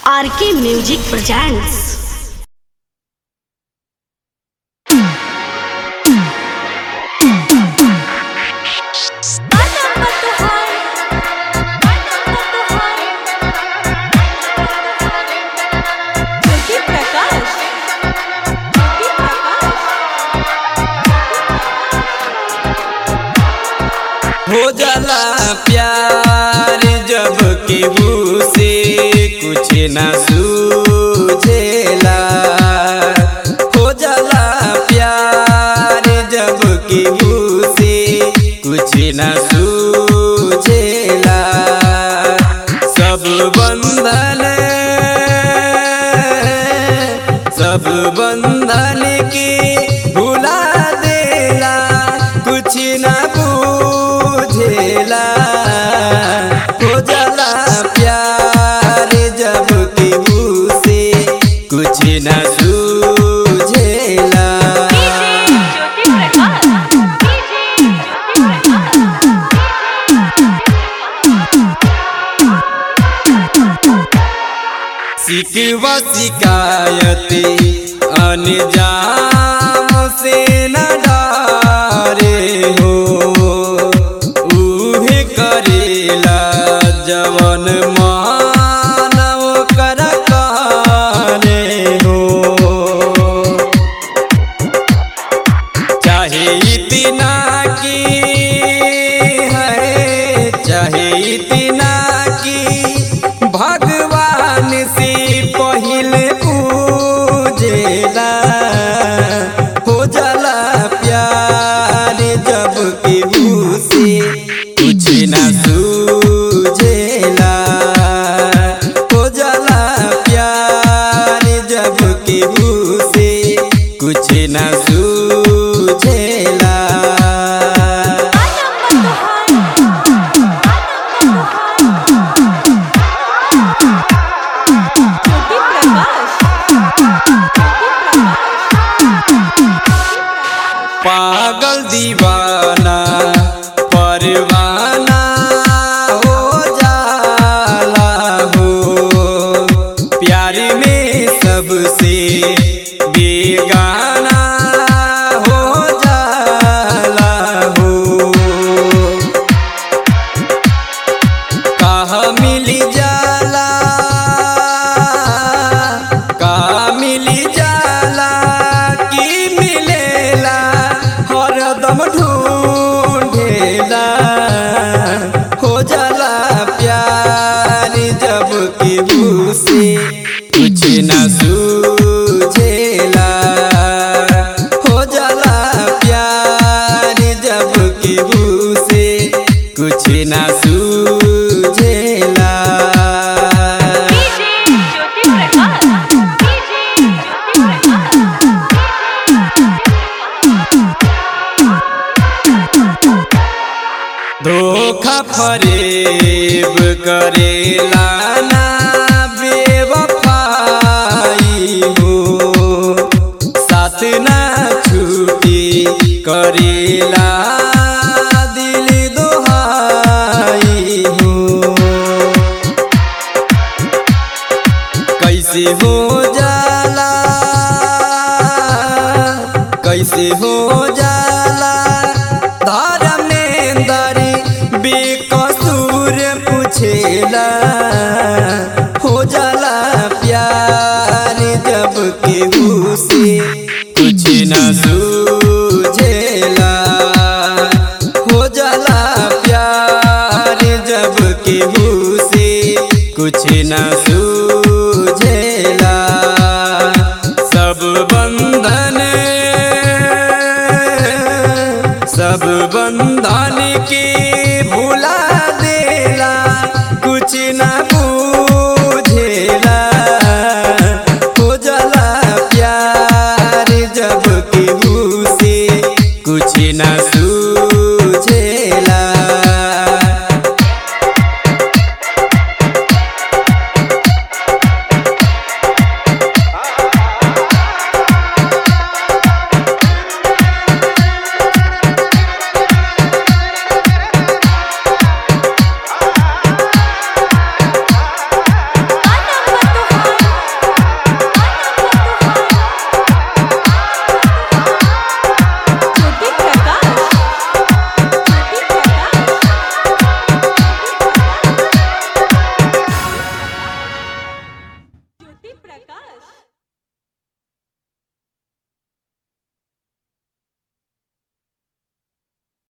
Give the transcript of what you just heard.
RK music presents हो जाला प्यार जब केहू से कुछ ना सूझेला हो जाला प्यार जब केहू से कुछ ना सूझेला सब बंधन सब बंधन के भुला देला कुछ ना बुझेला हो जाला प्यार जब केहू से कुछ ना सूझेला सिकवा शिकायत अनजाम से न डारे हो उहे करेला जवन मानव कर काने हो चाहे इतना की है चाहे इतना की भगवान से पहले पूजेला हो जाला प्यार जब केहू से कुछ ना सूझेला हो जाला प्यार जब केहू से कुछ ना सूझेला पागल दीवाना परवाना हो जाला हो प्यार में सबसे बेगाना हो जाला हो कहा मिली जाला कहा मिली जाला की मिलेला हरदम ढूंढेला हो जाला प्यार जब केहू से कुछ ना सूझेला हो जाला प्यार जब केहू से कुछ ना सूझेला धोखा फरेब करेला ना बेवफाई हो साथ ना छूटी करेला दिल दोहाई हो कैसे हो जाला कैसे हो जाला धर्मेंद्र बेकसूर पूछेला हो जाला प्यार जब केहू से कुछ ना सूझेला हो जाला प्यार जब केहू से कुछ ना सूझेला